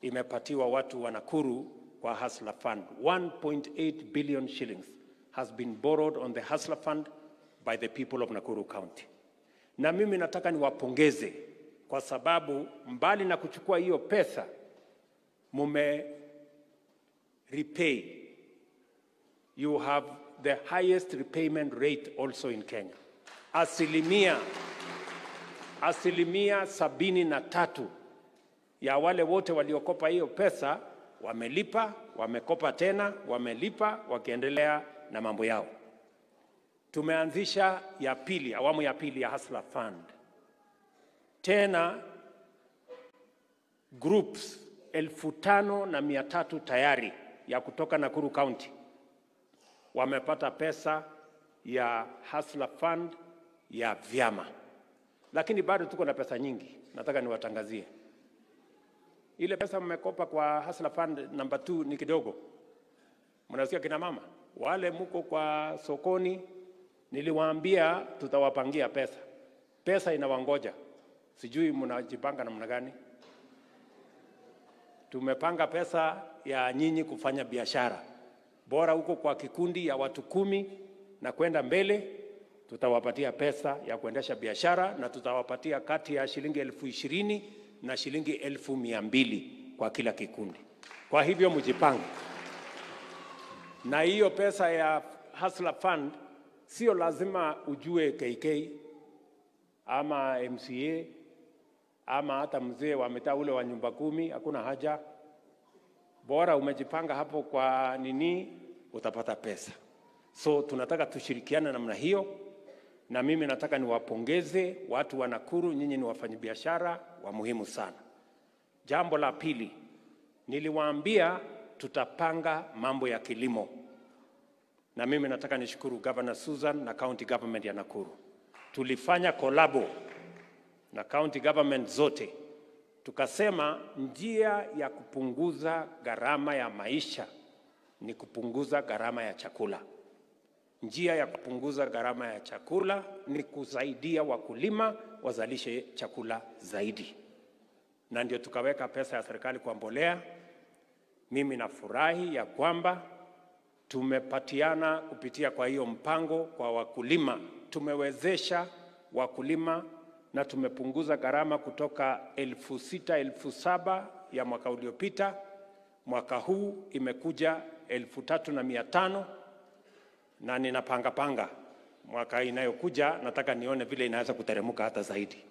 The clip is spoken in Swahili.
imepatiwa watu wa Nakuru kwa Hustler Fund. 1.8 billion shillings has been borrowed on the Hustler Fund by the people of Nakuru County. Na mimi nataka niwapongeze kwa sababu mbali na kuchukua hiyo pesa mume repay you have the highest repayment rate also in Kenya. Asilimia asilimia sabini na tatu ya wale wote waliokopa hiyo pesa wamelipa, wamekopa tena, wamelipa, wakiendelea na mambo yao. Tumeanzisha ya pili, awamu ya pili ya Hustler Fund. Tena groups elfu tano na mia tatu tayari ya kutoka Nakuru County wamepata pesa ya Hustler Fund ya vyama, lakini bado tuko na pesa nyingi. Nataka niwatangazie ile pesa mmekopa kwa Hustler Fund number 2 ni kidogo. Mnasikia kina mama wale muko kwa sokoni, niliwaambia tutawapangia pesa, pesa inawangoja. Sijui mnajipanga namna gani? Tumepanga pesa ya nyinyi kufanya biashara bora huko kwa kikundi ya watu kumi na kwenda mbele, tutawapatia pesa ya kuendesha biashara na tutawapatia kati ya shilingi elfu ishirini na shilingi elfu mia mbili kwa kila kikundi. Kwa hivyo mjipange, na hiyo pesa ya Hustler Fund sio lazima ujue KK ama MCA ama hata mzee wa mitaa ule wa nyumba kumi, hakuna haja bora umejipanga hapo kwa nini, utapata pesa. So tunataka tushirikiane namna hiyo, na mimi nataka niwapongeze watu wa Nakuru, nyinyi ni wafanyabiashara wa muhimu sana. Jambo la pili, niliwaambia tutapanga mambo ya kilimo, na mimi nataka nishukuru Governor Susan na County Government ya Nakuru. Tulifanya kolabo na county government zote tukasema njia ya kupunguza gharama ya maisha ni kupunguza gharama ya chakula. Njia ya kupunguza gharama ya chakula ni kusaidia wakulima wazalishe chakula zaidi, na ndio tukaweka pesa ya serikali kwa mbolea. Mimi nafurahi ya kwamba tumepatiana kupitia kwa hiyo mpango kwa wakulima, tumewezesha wakulima na tumepunguza gharama kutoka elfu sita elfu saba ya mwaka uliopita, mwaka huu imekuja elfu tatu na mia tano na ninapanga panga mwaka inayokuja, nataka nione vile inaweza kuteremka hata zaidi.